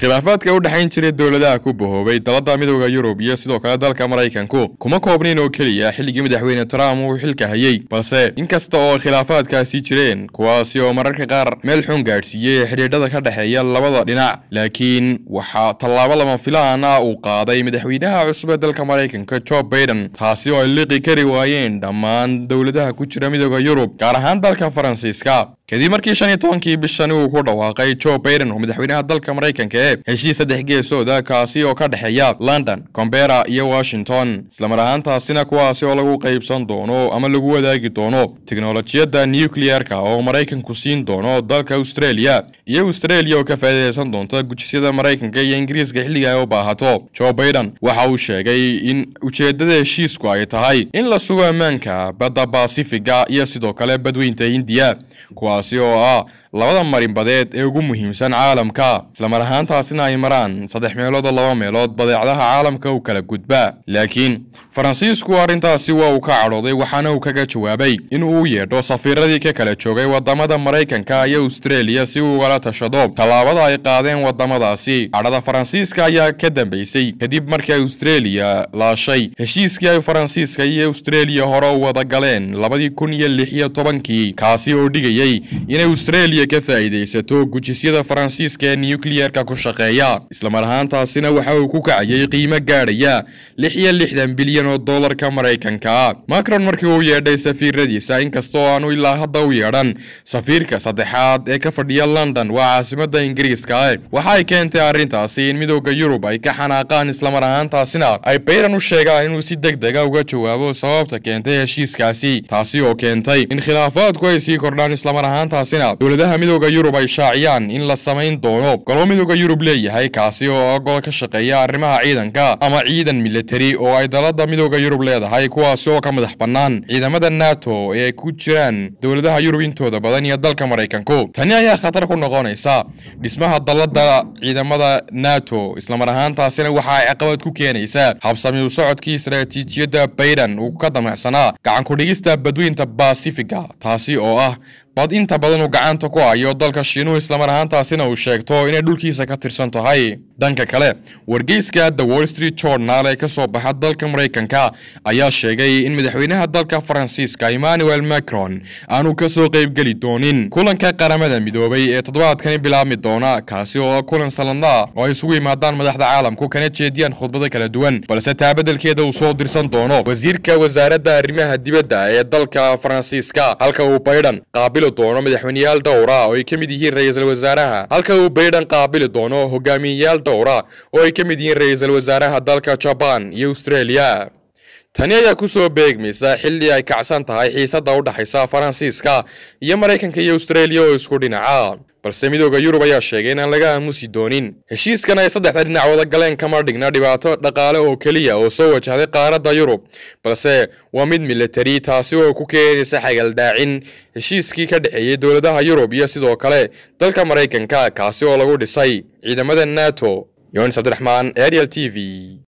khilaafaadka u dhexayn jiray dowladaha ku bahoobay dalada midooda yurub iyo sidoo kale dalka maraykanku kuma koobnayn oo keliya xilligii madaxweyne trump uu xilka hayey balse inkasta oo khilaafaadkaasi jireen kuwaasi oo mararka qaar meel xun gaadhsiiyey xidhiidhada ka dhexeeya labada dhinac laakiin waxaa tallaabo lama filaan ah uu qaaday madaxweynaha cusub ee dalka maraykanka jo baiden taasi oo ay liqi kari waayeen dhammaan dowladaha ku jira midooda yurub gaar ahaan dalka faransiiska kadib markii shan iyo tobankii bishani uu ku dhawaaqay jo baiden oo madaxweynaha dalka maraykanka ee heshiis saddex geesooda kaasi oo ka dhexeeya london combera iyo washington islamar ahaantaasina kuwaasi oo lagu qaybsan doono ama lagu wadaagi doono teknolojiyadda nucleer-ka oo maraykanku siin doono dalka australia iyo australia oo ka faa'iidaysan doonta gujisyada maraykanka iyo ingiriiska xilliga ay u baahato jo baiden waxa uu sheegay in ujeeddada heshiisku ay tahay in la sugo ammaanka badda basifiga iyo sidoo kale badweynta hindiya kuwaasi oo ah labada marinbadeed ee ugu muhiimsan caalamka islamar ahaantaasina ay maraan saddex meelood oo laba meelood badeecadaha caalamka u kala gudba laakiin faransiisku arrintaasi waa uu ka cadhooday waxaana uu kaga jawaabay in uu u yeedho safiiradii ka kala joogay wadamada maraykanka iyo australia si uu ugala tashado tallaabada ay qaadeen wadamadaasi cadhada faransiiska ayaa ka dambeysay kadib markii australia laashay heshiiskii ay faransiiska iyo australia hore u wada galeen labadii kun iyo lix iyo tobankii kaasi oo dhigayay inay australia ka faa'iidaysato gujisyada faransiiska ee nucleer-ka ku shaqeeya islamar ahaantaasina waxa uu ku kacayay qiimo gaadhaya lix iyo lixdan bilyan oo dollarka maraykanka macron markii uu yeedhay safiiradiisa inkastoo aanu ilaa hadda u yeedhan safiirka saddexaad ee ka fadhiya london waa caasimadda ingiriiska waxa ay keentay arrintaasi in midooda yurub ay ka xanaaqaan islamar ahaantaasina ay bayran u sheegaan inuu si deg dega uga jawaabo sababta keentay heshiiskaasi taasi oo keentay in khilaafaadku ay sii kordhaan islamar ahaantaasina dowladaha midooda yurub ay shaaciyaan in la samayn doono golo midooda yurub leeyahay kaasi oo gol ka shaqeeya arrimaha ciidanka ama ciidan militari oo ay dalada midooda yurub leedahay kuwaasi oo ka madax bannaan ciidamada nato ee ay ku jiraan dowladaha yurub intooda badan iyo dalka maraykanku tani ayaa khatar ku noqonaysa dhismaha dalada ciidamada nato islamar ahaantaasina waxa ay caqabad ku keenaysaa habsami u socodkii istaraatiijiyadda bayden uu ka damacsanaa gacan ku-dhigista badweynta basifiga taasi oo ah bad inta badan uu gacanta ku hayo dalka shiinuhu islamar ahaantaasina uu sheegto inay dhulkiisa ka tirsan tahay dhanka kale wargeyska the wall street journal ee ka soo baxa dalka maraykanka ayaa sheegay in madaxweynaha dalka faransiiska emmanuel macron aanu ka soo qaybgeli doonin kulanka qaramada midoobay ee toddobaadkani bilaabmi doona kaasi oo ah kulan sanadla oo ay isugu yimaadaan madaxda caalamku kana jeediyaan khudbado kala duwan balse taa beddelkeeda uu soo dirsan doono wasiirka wasaaradda arrimaha dibadda ee dalka faransiiska halka uu baydhan qaabili doono madaxweyneyaal dhowra oo ay ka mid yihiin ra-iisul wasaaraha halka uu baydhan qaabili doono hogaamiyeyaal dhowra oo ay ka mid yihiin ra-iisul wasaaraha dalka jabaan iyo australia tani ayaa ku soo beegmaysa xilli ay kacsan tahay xiisadda u dhexaysa faransiiska iyo maraykanka iyo australia oo isku dhinaca balse midooda yurub ayaa sheegay inaan laga aamusi doonin heshiiskan ay saddexda dhinac wada galeen kama dhigna dhibaato dhaqaale oo keliya oo soo wajahday qaaradda yurub balse waa mid militari taasi oo ku keenaysa xagaldaacin heshiiskii ka dhexeeyey dowladaha yurub iyo sidoo kale dalka maraykanka kaasi oo lagu dhisay ciidamada nato yonis cabdiraxmaan ariel t v